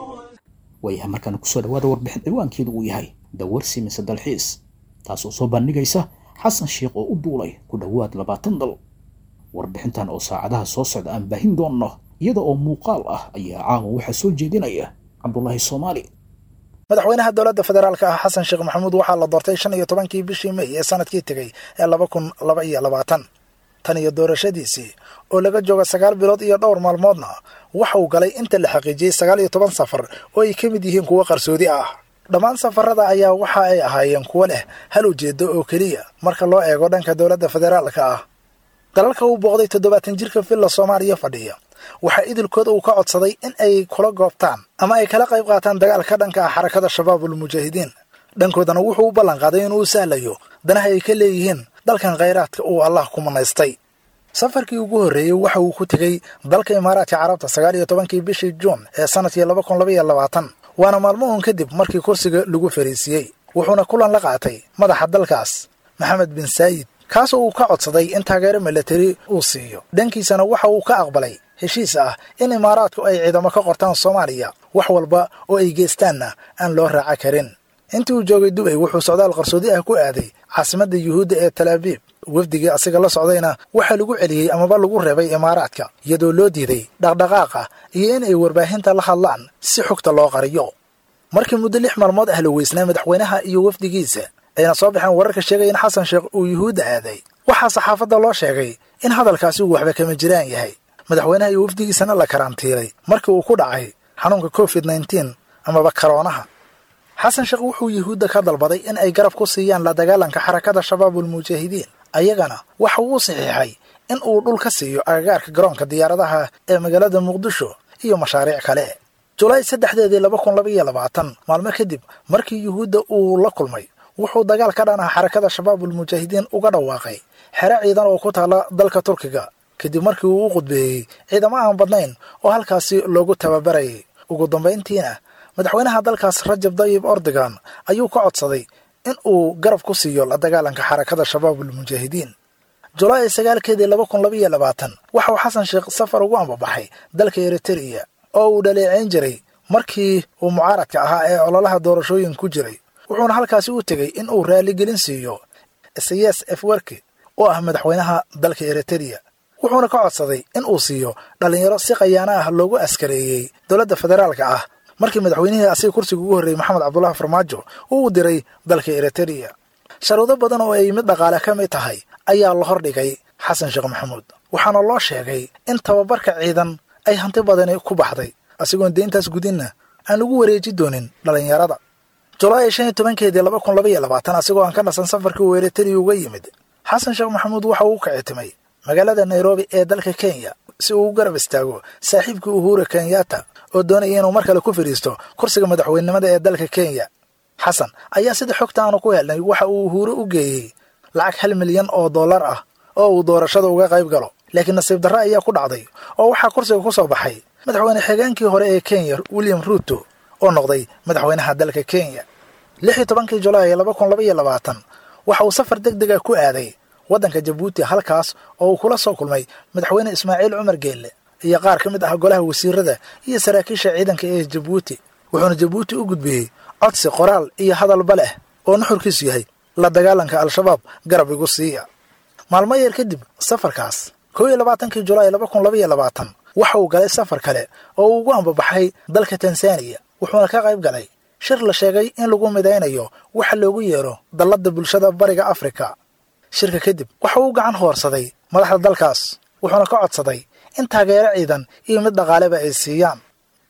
waayahay markaana kusoo dhawaada warbixin ciwaankeedu uu yahay dawarsi mise dalxiis taasoo soo bandhigaysa xasan sheikh oo u duulay ku dhowaad labaatan dal warbixintan oo saacadaha soo socda aan baahin doonno iyada oo muuqaal ah ayaa caawa waxaa soo jeedinaya cabdulaahi soomaali madaxweynaha dowladda federaalka ah xasan sheekh maxamuud waxaa la doortay shan iyo tobankii bishii mey ee sanadkii tegey ee laba kun laba iyo labaatan tan iyo doorashadiisii oo laga jooga sagaal bilood iyo dhowr maalmoodna waxa uu galay inta la xaqiijiyey sagaal iyo toban safar oo ay ka mid yihiin kuwo qarsoodi ah dhammaan safarada ayaa waxa ay ahaayeen kuwo leh hal ujeedo oo keliya marka loo eego dhanka dowladda federaalka ah dalalka uu booqday toddobaatan jirka villa soomaaliya fadhiya waxaa idilkooda uu ka codsaday in ay kula goobtaan ama ay kala qayb qaataan dagaalka dhanka ah xarakada shabaabul mujaahidiin dhankoodana wuxuu u ballan qaaday inuu sahlayo danaha ay ka leeyihiin dalkan khayraadka uu allah ku manaystay safarkii ugu horreeyey waxa uu ku tegey dalka imaaraadka carabta sagaal iyo tobankii bishii juun ee sanadkii laba kun laba iyo labaatan waana maalmuhun kadib markii kursiga lagu fariisiiyey wuxuuna kulan la qaatay madaxa dalkaas maxamed bin saayid kaasoo uu ka codsaday in taageero milatari uu siiyo dhankiisana waxa uu ka aqbalay heshiis ah in imaaraadku ay ciidamo ka qortaan soomaaliya wax walba oo ay geystaanna aan loo raaca karin intii uu joogay dubay wuxuu socdaal qarsoodi ah ku aaday caasimadda yuhuudda ee talaabiib wafdigii asiga la socdayna waxaa lagu celiyey amaba lagu reebay imaaraadka iyadoo loo diiday dhaqdhaqaaqa iyo in ay warbaahinta la hadlaan si xogta loo qariyo markii muddo lix maalmood ah la weysnaa madaxweynaha iyo wafdigiisa ayna soo baxeen wararka sheegaya in xasan sheekh uu yuhuudda aaday waxaa saxaafadda loo sheegay in hadalkaasi uu waxba kama jiraan yahay madaxweynaha iyo wafdigiisana la karantiilay markii uu ku dhacay xanuunka covid nneteen amaba karoonaha xasan sheekh wuxuu yuhuudda ka dalbaday in ay garab ku siiyaan la dagaalanka xarakada shabaabul mujaahidiin ayagana waxa uu saxiixay in uu dhul ka siiyo agagaarka garoonka diyaaradaha ee magaalada muqdisho iyo mashaariic kale julaay saddexdeedii laba kun laba iyo labaatan maalmo kadib markii yuhuudda uu la kulmay wuxuu dagaal ka dhan ah xarakada shabaabul mujaahidiin uga dhawaaqay xero ciidan oo ku taala dalka turkiga kadib markii uu u qudbeeyey ciidamo aan badnayn oo halkaasi loogu tababarayay ugu dambayntiina madaxweynaha dalkaas rajab dayib ordogan ayuu ka codsaday in uu garab ku siiyo la dagaalanka xarakada shabaabul mujaahidiin julaay sagaalkeedii laba kun laba iyo labaatan waxa uu xasan sheekh safar ugu ambabaxay dalka eritereya oo uu dhaleeceyn jiray markii uu mucaaradka ahaa ee ololaha doorashooyin ku jiray wuxuuna halkaasi u tegey in uu raaligelin siiyo isayas efwerki oo ah madaxweynaha dalka eritereya wuxuuna ka codsaday in uu siiyo dhallinyaro si khayaano ah loogu askareeyey dowladda federaalka ah markii madaxweynihii asiga kursiga ugu horreeyey maxamed cabdulahi farmaajo uu u diray dalka eritereya sharuudo badan oo ay mid dhaqaale ka mid tahay ayaa la hordhigay xasan sheekh maxamuud waxaana loo sheegay in tababarka ciidan ay hanti badani ku baxday asigoon deyntaas gudinna aan lagu wareeji doonin dhallinyarada julaay shan iyo tobankeedii laba kun laba iyo labaatan asigoo aan ka nasan safarkii uu eritereya uga yimid xasan sheekh maxamuud waxa uu ka citimay magaalada nairobi ee dalka kenya si uu u garab istaago saaxiibkii uhura kenyatta oo doonaya inuu mar kale ku fadhiisto kursiga madaxweynenimada ee dalka kenya xasan ayaa sida xogta aanu ku helnay waxa uu uhuure u geeyey lacag hal milyan oo dollar ah oo uu doorashada uga qayb galo laakiin nasiib darre ayaa ku dhacday oo waxaa kursiga ku soo baxay madaxweyne xigeenkii hore ee kenya william ruuto oo noqday madaxweynaha dalka kenya lix iyo tobankii julaay laba kun laba iyo labaatan waxa uu safar deg dega ku aaday waddanka jabuuti halkaas oo uu kula soo kulmay madaxweyne ismaaciil cumar geelle iyo qaar ka mid ah golaha wasiirada iyo saraakiisha ciidanka ee jabuuti wuxuuna jabuuti u gudbiyey codsi qoraal iyo hadalba leh oo nuxurkiisu yahay la dagaalanka al-shabaab garab igu siiya maalmo yar kadib safarkaas koo iyo labaatankii julaay laba kun laba iyo labaatan waxa uu galay safar kale oo uu ugu ambabaxay dalka tanzaniya wuxuuna ka qayb galay shir la sheegay in lagu midaynayo waxa loogu yeero dalladda bulshada bariga afrika shirka kadib waxa uu gacan hoorsaday madaxda dalkaas wuxuuna ka codsaday in taageero ciidan iyo mid dhaqaaleba ay siiyaan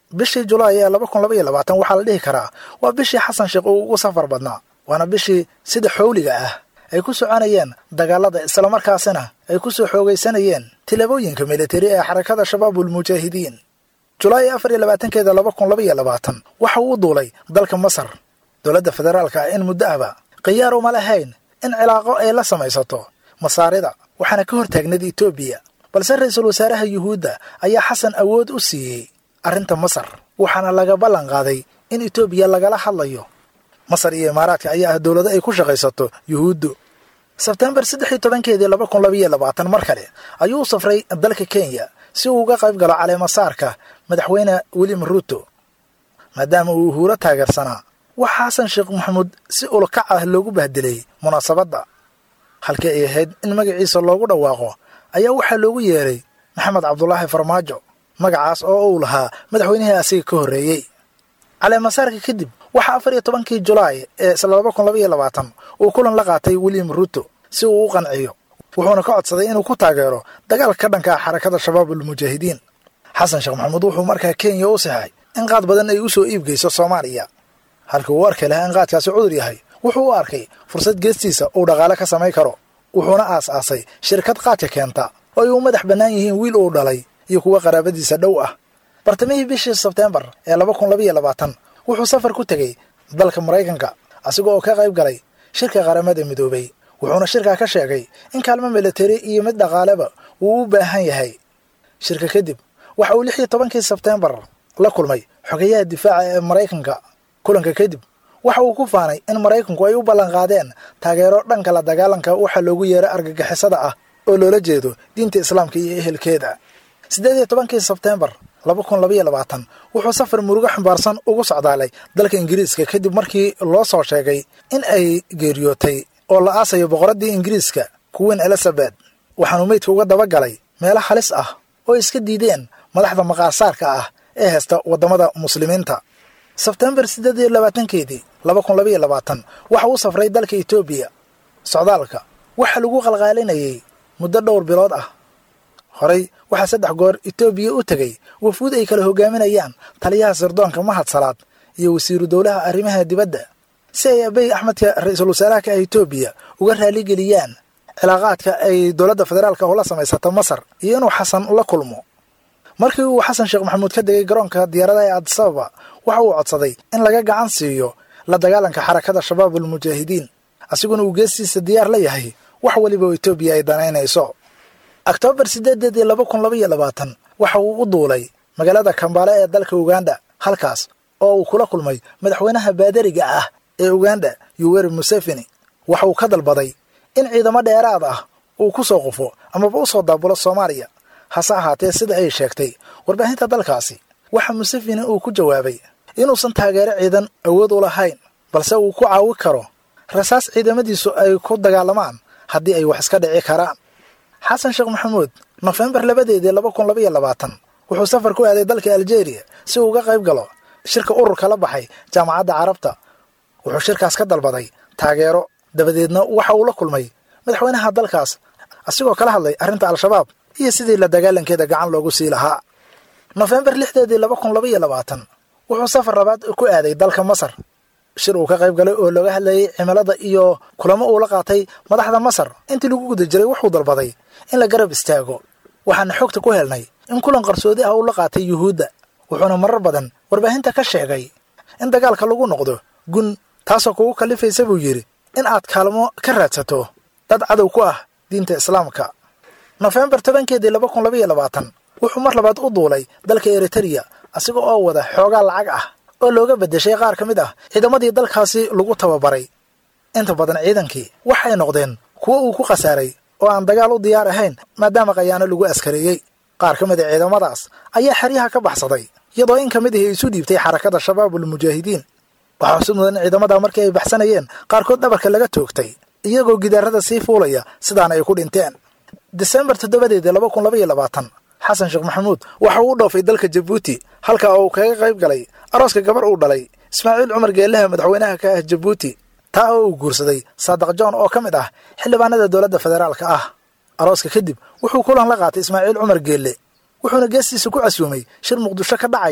bishii julaay ee laba kun laba iyo labaatan waxaa la dhihi karaa waa bishii xasan sheekh uu ugu safar badnaa waana bishii sida xowliga ah ay ku soconayeen dagaalada islamarkaasina ay ku soo xoogaysanayeen tilaabooyinka militari ee xarakada shabaabulmujaahidiin julaay afar iyo labaatankeeda laba kun laba iyo labaatan waxa uu u duulay dalka masar dowladda federaalka ah in muddo ahba khiyaar uma lahayn in cilaaqo ay la samaysato masaarida waxaana ka hor taagneed etoobiya balse ra-iisul wasaaraha yuhuudda ayaa xasan awood u siiyey arrinta masar waxaana laga ballan qaaday in etoobiya lagala hadlayo masar iyo imaaraadka ayaa ah dowlado ay ku shaqaysato yuhuuddu sebtembar saddex iyo tobankeedii laba kun labaiyo labaatan mar kale ayuu u safray dalka kenya si uu uga qayb galo caleemasaarka madaxweyne william ruuto maadaama uu uhuuro taageersanaa waxa xasan sheekh maxamuud si ulkac ah loogu bahdilay munaasabadda halkii ay ahayd in magaciisa loogu dhawaaqo ayaa waxaa loogu yeeray maxamed cabdulaahi farmaajo magacaas oo uu lahaa madaxweynihii asiga ka horreeyey caleemasaarka kadib waxaa afar iyo tobankii julaay ee isla laba kun laba iyo labaatan uu kulan la qaatay william ruuto si uu u qanciyo wuxuuna ka codsaday inuu ku taageero dagaalka ka dhanka ah xarakada shabaabulmujaahidiin xasan sheekh maxamuud wuxuu markaa kenya u sixay in qaad badan ay u soo iibgeyso soomaaliya halkii uu arki lahaa in qaadkaasi cudur yahay wuxuu u arkay fursad geestiisa uu dhaqaale ka samayn karo wuxuuna aas-aasay shirkad qaadka keenta oo ay u madax bannaan yihiin wiil uu dhalay iyo kuwa qaraabadiisa dhow ah bartamihii bishii sebteembar ee laba kun labaiyo labaatan wuxuu safar ku tegey dalka maraykanka asiga oo ka qayb galay shirka qaramada midoobay wuxuuna shirkaa ka sheegay in kaalmo militari iyo mid dhaqaaleba uu u baahan yahay shirka kadib waxa uu lix iyo tobankii sebteembar la kulmay xogeyaha difaaca ee maraykanka kulanka kadib waxa uu ku faanay in maraykanku ay u ballanqaadeen taageero dhanka la dagaalanka waxa loogu yeeray argagixisada ah oo loola jeedo diinta islaamka iyo ehelkeeda siddeed iyo tobankii sebteembar laba kun labaiyo labaatan wuxuu safar murugo xambaarsan ugu socdaalay dalka ingiriiska kadib markii loo soo sheegay in ay geeriyootay oo la aasayo boqoraddii ingiriiska kuwiin elizabeth waxaanuu meydka uga daba galay meelo halis ah oo iska diideen madaxda maqaasaarka ah ee haysta waddamada muslimiinta sebtembar siddeed iyo labaatankeedii laba kun labaiyo labaatan waxa uu safray dalka etoobiya socdaalka waxaa lagu qalqaalinayay muddo dhowr bilood ah horey waxaa saddex goor etoobiya u tegey wafuud ay kala hogaaminayaan taliyaha sirdoonka mahad salaad iyo wasiiru dowlaha arrimaha dibadda si ay abey axmedka ra-iisul wasaaraha ka ah etoobiya uga raaligeliyaan cilaaqaadka ay dowladda federaalka oo la samaysata masar iyo inuu xasan la kulmo markii uu xasan sheekh maxamuud ka degay garoonka diyaaradaha ee adisababa waxa uu codsaday in laga gacan siiyo la dagaalanka xarakada shabaabulmujaahidiin asiguna uu geestiisa diyaar la yahay wax weliba oo etoobiya ay danaynayso oktoobar siddeedeedii laba kun labaiyo labaatan waxa uu u duulay magaalada kambaale ee dalka uganda halkaas oo uu kula kulmay madaxweynaha baadariga ah ee uganda yuweri museveni waxa uu ka dalbaday in ciidamo dheeraad ah uu ku soo qufo amaba u soo daabulo soomaaliya hase ahaatee sida ay sheegtay warbaahinta dalkaasi waxa museveni uu ku jawaabay inuusan taageero ciidan awood u lahayn balse uu ku caawi karo rasaas ciidamadiisu ay ku dagaalamaan haddii ay wax iska dhici karaan xasan sheekh maxamuud nofembar labadeedii laba kun labaiyo labaatan wuxuu safar ku aaday dalka aljeeriya si uu uga qayb galo shirka ururka la baxay jaamacadda carabta wuxuu shirkaas ka dalbaday taageero dabadeedna waxa uu la kulmay madaxweynaha dalkaas asigoo kala hadlay arrinta al-shabaab iyo sidii la dagaalankeeda gacan loogu sii lahaa nofembar lixdeedii laba kun labaiyo labaatan wuxuu safar labaad ku aaday dalka masar shir uu ka qayb galay oo looga hadlayay cimilada iyo kulamo uu la qaatay madaxda masar intii lagu guda jiray wuxuu dalbaday in la garab istaago waxaana xogta ku helnay in kulan qarsoodi ah uu la qaatay yuhuudda wuxuuna marar badan warbaahinta ka sheegay in dagaalka lagu noqdo gun taasoo kugu kallifaysa buu yidhi in aad kaalmo ka raadsato dad cadow ku ah diinta islaamka nofembar tobankeedii laba kun labaiyo labaatan wuxuu mar labaad u duulay dalka eritereya asiga oo wada xoogaa lacag ah oo looga beddeshay qaar ka mid ah ciidamadii dalkaasi lagu tababaray inta badan ciidankii waxay noqdeen kuwo uu ku khasaaray oo aan dagaal u diyaar ahayn maadaama khayaano lagu askareeyey qaar ka mid a ciidamadaas ayaa xeryaha ka baxsaday iyadoo in ka mid ahi isu dhiibtay xarakada shabaabulmujaahidiin waxaa xusid mudan in ciidamadaa markii ay baxsanayeen qaarkood dhabarka laga toogtay iyagoo gidaarada sii fuulaya sidaana ay ku dhinteen disembar toddobadeedii laba kun labaiyo labaatan xasan sheekh maxamuud waxa uu u dhoofay dalka jabuuti halka uu kaga qayb galay arooska gabar uu dhalay ismaaciil cumar geelaha madaxweynaha ka ah jabuuti taa oo uu guursaday saadaq john oo ka mid ah xildhibaanada dowladda federaalka ah arooska kadib wuxuu kulan la qaatay ismaaciil cumar geelle wuxuuna geestiisa ku casuumay shir muqdisho ka dhacaya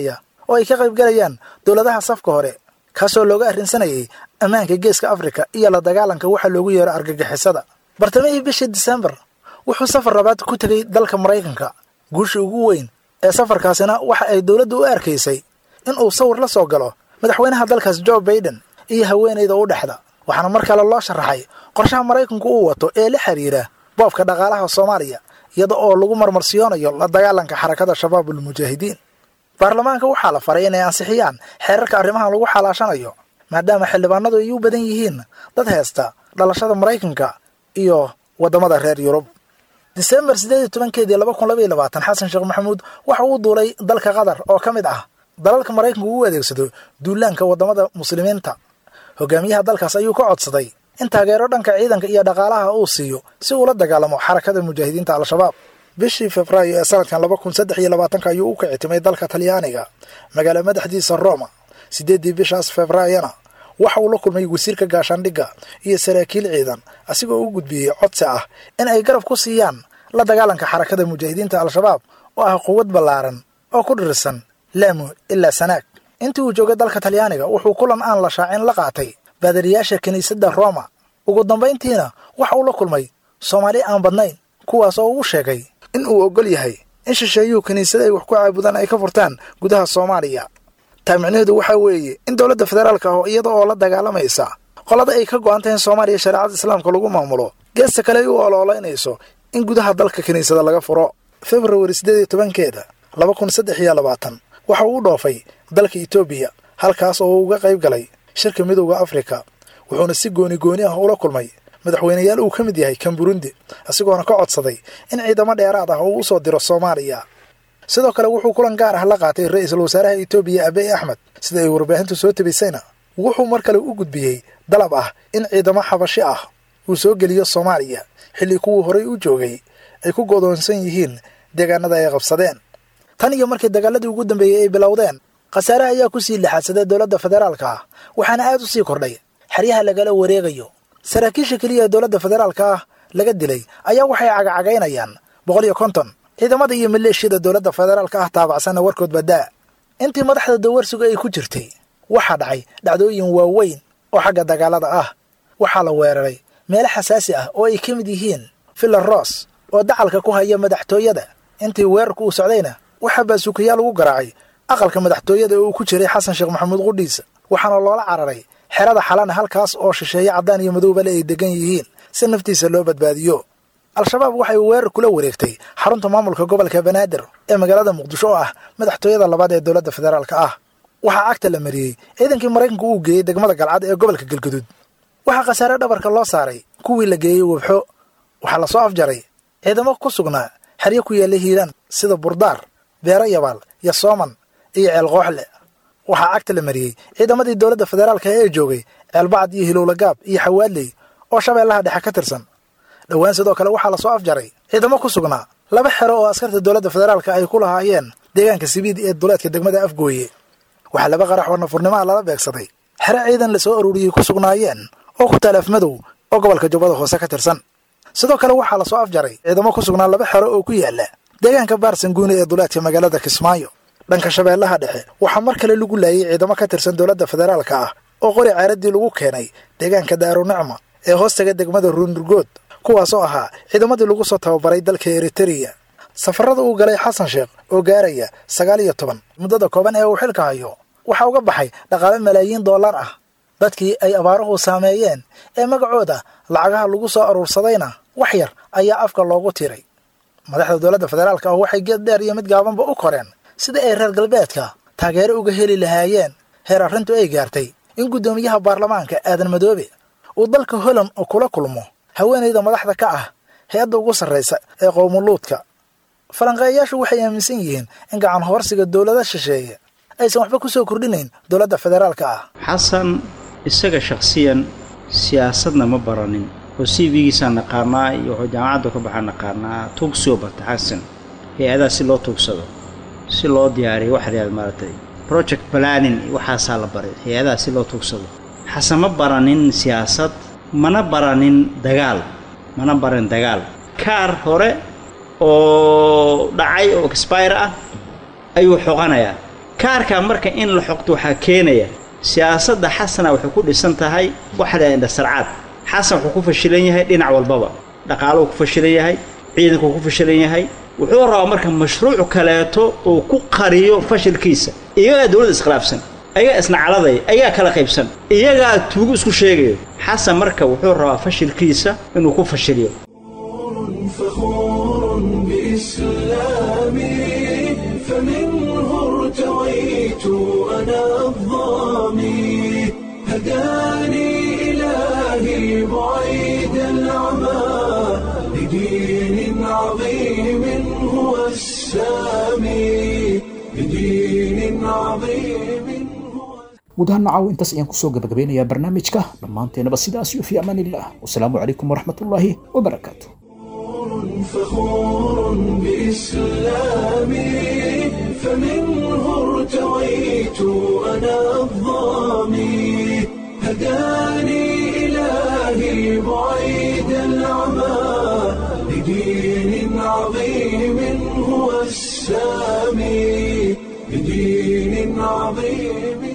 oo ay ka qaybgalayaan dowladaha safka hore kaasoo looga arrinsanayay ammaanka geeska afrika iyo la dagaalanka waxa loogu yeero argagixisada bartamihii bishii disembar wuxuu safar labaad ku tegey dalka maraykanka guushii ugu weyn ee safarkaasina waxa ay dowladdu u arkaysay in uu sawir la soo galo madaxweynaha dalkaas jo baiden iyo haweenayda u dhexda waxaana mar kale loo sharaxay qorshaha maraykanku uu wato ee la xiriira boobka dhaqaalaha soomaaliya iyada oo lagu marmarsiyoonayo la dagaalanka xarakada shabaabul mujaahidiin baarlamaanka waxaa la faray inay ansixiyaan xeerarka arrimahan lagu xalaashanayo maadaama xildhibaanadu ay u badan yihiin dad heesta dhalashada maraykanka iyo waddamada reer yurub disembar siddeed iyo tobankeedii laba kun laba iyo labaatan xasan sheekh maxamuud waxa uu duulay dalka qatar oo ka mid ah dalalka maraykanku uu adeegsado duulaanka waddamada muslimiinta hogaamiyaha dalkaas ayuu ka codsaday in taageero dhanka ciidanka iyo dhaqaalaha uu siiyo si uula dagaalamo xarakada mujaahidiinta al-shabaab bishii februaayo ee sanadkan laba kun saddex iyo labaatanka ayuu u kicitimay dalka talyaaniga magaala madaxdiisa roma siddeeddii bishaas februaayona waxa uu la kulmay wasiirka gaashaandhigga iyo saraakiil ciidan asigoo u gudbiyey codsi ah in ay garab ku siiyaan la dagaalanka xarakada mujaahidiinta al-shabaab oo ah quwad ballaaran oo ku dhirirsan laamu ilaa sanaag intii uu joogay dalka talyaaniga wuxuu kulan aan la shaacin la qaatay baadariyaasha kiniisadda roma ugu dambayntiina waxa uu la kulmay soomaali aan badnayn kuwaas oo uu sheegay in uu oggol yahay in shisheeyuhu kiniisada ay wax ku caabudaan ay ka furtaan gudaha soomaaliya taa micnaheedu waxaa weeye in dowladda federaalka ah iyada oo la dagaalamaysa qolada ay ka go'an tahay in soomaaliya shareecada islaamka lagu maamulo geesta kale ay u oloolaynayso in gudaha dalka kiniisada laga furo februari siddeed iyo tobankeeda laba kun saddex iyo labaatan waxa uu u dhoofay dalka etoobiya halkaas oo uu uga qayb galay shirka midowda afrika wuxuuna si gooni gooni ah ula kulmay madaxweyneyaal uu ka mid yahay kan burundi isagoona ka codsaday in ciidamo dheeraad ah uu u soo diro soomaaliya sidoo kale wuxuu kulan gaar ah la qaatay ra-iisul wasaaraha etoobiya abiy axmed sida ay warbaahintu soo tabisayna wuxuu mar kale u gudbiyey dalab ah in ciidamo xabashi ah uu soo geliyo soomaaliya xilli kuwii horay u joogay ay ku godoonsan yihiin deegaanada ay qabsadeen tan iyo markii dagaaladii ugu dambeeyey ay bilowdeen khasaare ayaa ku sii lixaadsaday dowladda federaalka ah waxaana aad u sii kordhay xeryaha lagala wareegayo saraakiisha keliya ee dowladda federaalka ah laga dilay ayaa waxay cagacagaynayaan boqol iyo konton ciidamada iyo maleeshiyada dowladda federaalka ah taabacsanna warkood badaa intii madaxda dawarsigu ay ku jirtay waxaa dhacay dhacdooyin waaweyn oo xagga dagaalada ah waxaa la weeraray meelo xasaasi ah oo ay ka mid yihiin villa ros oo dacalka ku haya madaxtooyada intii weerarku uu socdayna waxaa baasuukayaal ugu garaacay aqalka madaxtooyada oo uu ku jiray xasan sheekh maxamuud qudhiisa waxaana loola cararay xerada xalana halkaas oo shisheeye caddaan iyo madoobale ay degan yihiin si naftiisa loo badbaadiyo al-shabaab waxay weerar kula wareegtay xarunta maamulka gobolka banaadir ee magaalada muqdisho oo ah madaxtooyada labaad ee dowladda federaalka ah waxaa cagta la mariyey ciidankii maraykanku uu geeyey degmada galcad ee gobolka galguduud waxaa khasaare dhabarka loo saaray kuwii la geeyey webxo waxaa lasoo afjaray ciidamo ku sugnaa xeryo ku yaalla hiiraan sida burdaar beero yabaal iyo sooman iyo ceelqooxle waxaa cagta la mariyey ciidamadii dowladda federaalka ee joogay ceelbacad iyo hilowlagaab iyo xawaaley oo shabeellaha dhexe ka tirsan dhowaan sidoo kale waxaa lasoo afjaray ciidamo ku sugnaa laba xero oo askarta dowladda federaalka ay ku lahaayeen deegaanka sibiid ee duleedka degmada afgooye waxaa laba qarax oo nafurnimaha lala beegsaday xero ciidan la soo aruuriyey ku sugnaayeen oo ku taal afmadow oo gobolka jubbada hoose ka tirsan sidoo kale waxaa lasoo afjaray ciidamo ku sugnaa laba xero oo ku yaala deegaanka baarsanguune ee duleedka magaalada kismaayo dhanka shabeellaha dhexe waxaa mar kale lagu laayay ciidamo ka tirsan dowladda federaalka ah oo qori caaradii lagu keenay deegaanka daarunicma ee hoostaga degmada ruunurgood kuwaasoo ahaa ciidamadii lagu soo tababaray dalka eritereya safarada uu galay xasan sheekh oo gaaraya sagaal iyo toban muddada kooban ee uu xilka hayo waxaa uga baxay dhaqaale malaayiin dollar ah dadkii ay abaaruhu saameeyeen ee magacooda lacagaha lagu soo aruursadayna wax yar ayaa afka loogu tiray madaxda dowladda federaalka ah waxay geed dheer iyo mid gaabanba u koreen sida ay reer galbeedka taageero uga heli lahaayeen heer arrintu ay gaartay in guddoomiyaha baarlamaanka aadan madoobe uu dalka holand kula kulmo haweenayda madaxda ka ah hay-adda ugu sarraysa ee qowmuluudka falanqeeyayaashu waxay aaminsan yihiin in gacan hoorsiga dowlada shisheeye aysan waxba ku soo kordhinayn dowladda federaalka ah xasan isaga shakhsiyan siyaasadna ma baranin oo c v-giisaa naqaanaa iyo wuxuu jaamacadda ka baxaa naqaanaa tuugsoo barta xasan hay-adaha si loo tuugsado si loo diyaariyo waxa la yahada maaragtay project planning waxaasaa la baray hay-adaha si loo tuugsado xasan ma baranin siyaasad mana baranin dagaal mana baran dagaal kaar hore oo dhacay oo expire ah ayuu xoqanayaa kaarkaa marka in la xoqto waxaa keenaya siyaasadda xasana waxay ku dhisan tahay waxda indhasarcaad xasan wuxuu ku fashilan yahay dhinac walbaba dhaqaaluhu ku fashilan yahay ciidankuu ku fashilan yahay wuxuu rabaa marka mashruuc kaleeto uu ku qariyo fashilkiisa iyagaa dowladda iskhilaafsan ayagaa isnacaladay ayagaa kala qaybsan iyagaa tuugu isku sheegayo xasan marka wuxuu rabaa fashilkiisa inuu ku fashiliyo فخور بإسلامي فمنه ارتويت أنا الظامي هداني إلهي بعيد العمى لدين عظيم هو السامي لدين عظيم guud ahaan nacaw intaas ayaan kusoo gabagabeynayaa barnaamijka dhammaanteenaba sidaas iyo fi amaan illah wasalaamu calaykum waraxmatullaahi wabarakaatu فخور بإسلامي فمنه ارتويت أنا الظامي هداني إلهي بعيد العمى لدين عظيم هو السامي لدين عظيم